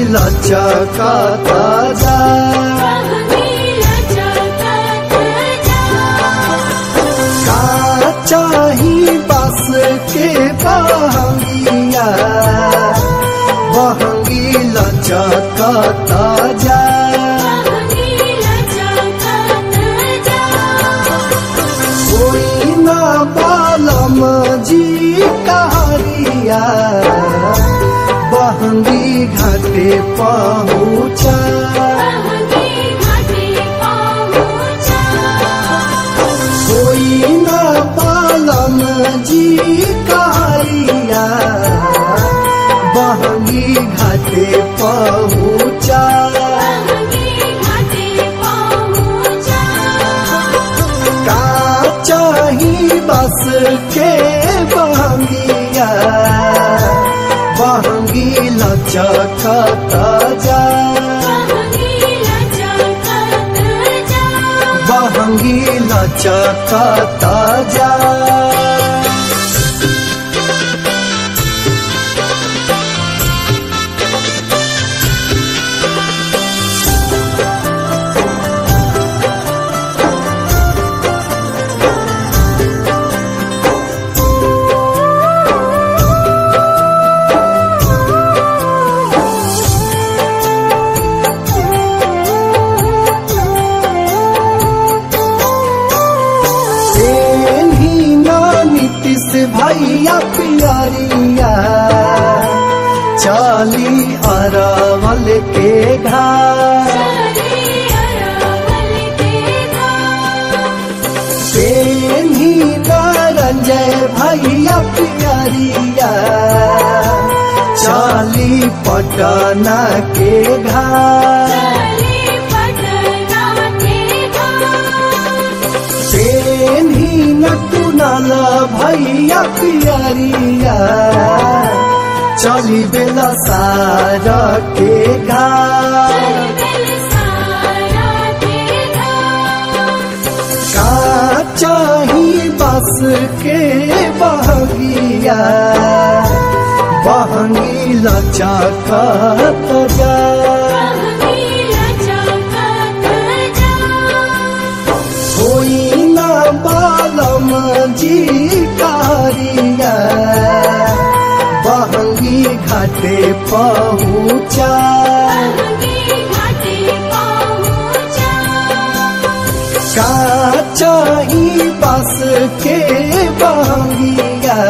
लचकता जा का चाही बस के बहंगिया बहंगी लचकता जा कोई ना बालम जी कहरिया बहंगी घाटे पहुँचा कोई ना बालम जी कहरिया बहंगी घाटे पहुँचा का चाही बस के बहंगिया बहंगी लचकता जा बहंगी लचकता जा ही ना नीतीश भैया पियरिया चाली अरवल के घाट ही ना रंजय भैया पियरिया चाली पटना के घाट ही न कुनाल भैया पियरिया चली बेला सारा के घाट का चाही बस के बहगिया बहंगी लचकत जा कोई ना बालम जी कारिया बहंगी घाटे पहुँचा का चाही बस के बहंगिया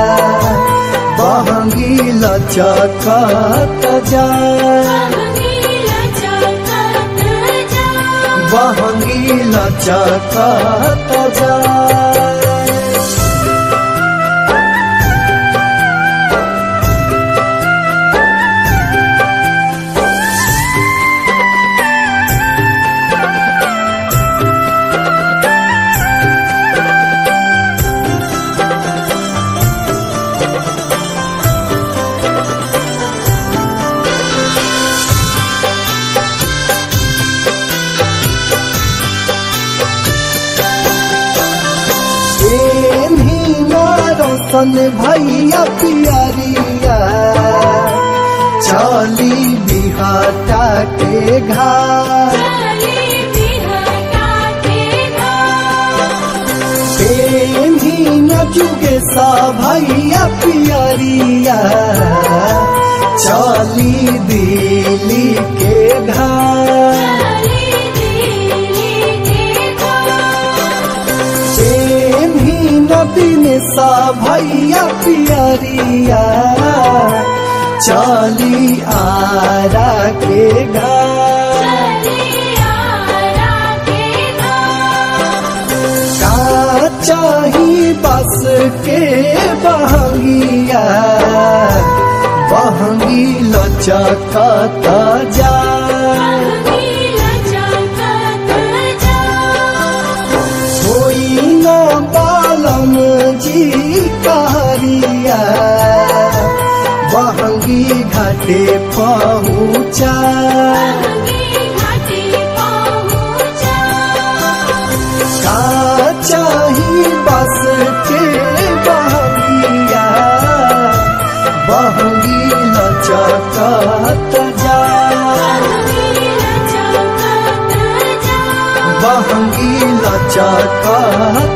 बहंगी लचकत जा बहंगी लचकत जा रोशन भैया पियरिया चली बिहाटा के घाट ही न जुगे सा भैया पियरिया चली दिल्ली के घाट ही नदीन सा भैया पियरिया चली आरा के घाट का चाही बस के बहंगिया बहंगी लचकता जा कोई ना बालम जी कारिया बहंगी घाटे पहुँचा का चाही बस के बहंगिया बहंगी लचकत जा चका